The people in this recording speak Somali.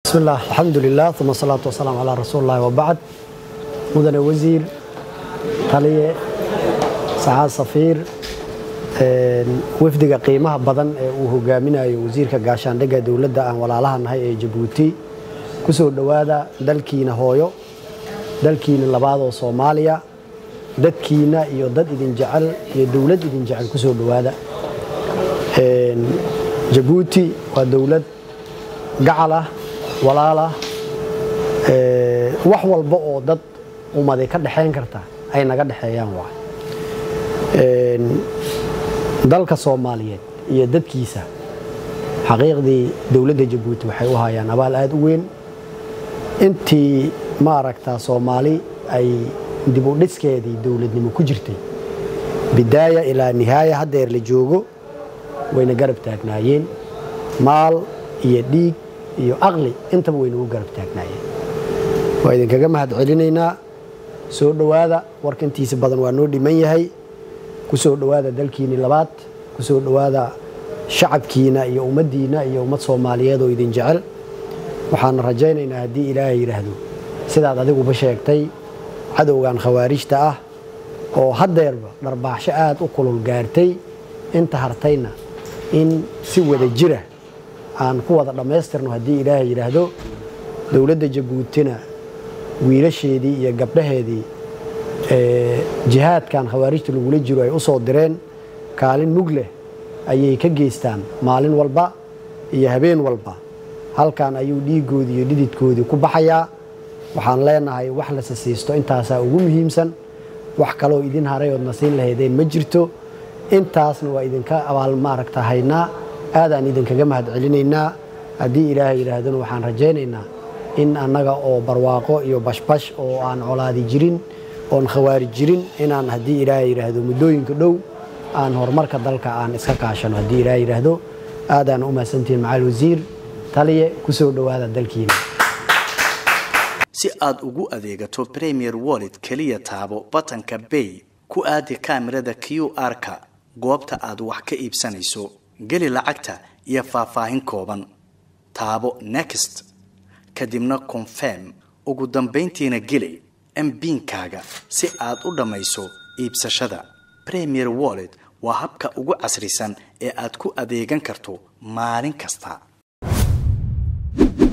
bismi illah alxamdu lilah uma asalaatu wasalaamu calaa rasuuli illahi wabacd mudane wasiir taliye sacaad safiir wafdiga qiimaha badan ee uu hogaaminayo wasiirka gaashaandhigga dowladda aan walaalaha nahay ee jabuuti ku soo dhowaada dalkiina hooyo dalkiina labaadoo soomaaliya dadkiina iyo dad idin jecel iyo dowlad idin jecel ku soo dhowaada jabuuti waa dowlad gacal ah walaal ah wax walba oo dad ummaday ka dhexayn karta ay naga dhexeeyaan waa dalka soomaaliyeed iyo dadkiisa xaqiiqdii dowladda jabuuti waxay u hayaan abaal aada u weyn intii maaragta soomaali ay dib u dhiskeedii dowladnimo ku jirtay bidaaya ilaa nihaaya haddeer la joogo wayna garab taagnaayeen maal iyo dhiig iyo aqli intaba waynagu garab taagnaayeen waa idinkaga mahad celinaynaa soo dhowaada warka intiisa badan waa noo dhiman yahay ku soo dhowaada dalkiinii labaad ku soo dhowaada shacabkiina iyo ummaddiina iyo ummad soomaaliyeed oo idin jecel waxaana rajaynaynaa haddii ilaahay yidhaahdo sidaad adiguba sheegtay cadowgan khawaarijta ah oo haddeerba dharbaaxsho aada u kulul gaartay inta hartayna in si wada jira aan ku wada dhammaystirno haddii ilaahay yidhaahdo dowladda jabuutina wiilasheedii iyo gabdhaheedii jihaadkan khawaarijta lagula jiro ay u soo direen kaalin mug leh ayay ka geystaan maalin walba iyo habeen walba halkan ayuu dhiiggoodii iyo dhididkoodii ku baxayaa waxaan leenahay wax la sasiisto intaasaa ugu muhiimsan wax kaloo idin haray ood nasiin lahaydeen ma jirto intaasna waa idinka abaal maaragta haynaa aadaan idinkaga mahad celinaynaa haddii ilaahay yidhaahdona waxaan rajaynaynaa in annaga oo barwaaqo iyo bashbash oo aan colaadi jirin oon khawaari jirin inaan haddii ilaahay yidhaahdo muddooyinka dhow aan horumarka dalka aan iska kaashano haddii ilaahay yidhaahdo aadaan u mahadsantihiin macal wasiir taliye ku soo dhowaada dalkiina si aad ugu adeegato premier wallet keliya taabo batanka bay ku aadi kaamirada q r-ka goobta aad wax ka iibsanayso geli lacagta iyo faahfaahin kooban taabo next kadibna confirm ugu dambayntiina geli mbiinkaaga si aad u dhammayso iibsashada premier wallet waa habka ugu casrisan ee aad ku adeegan karto maalin kasta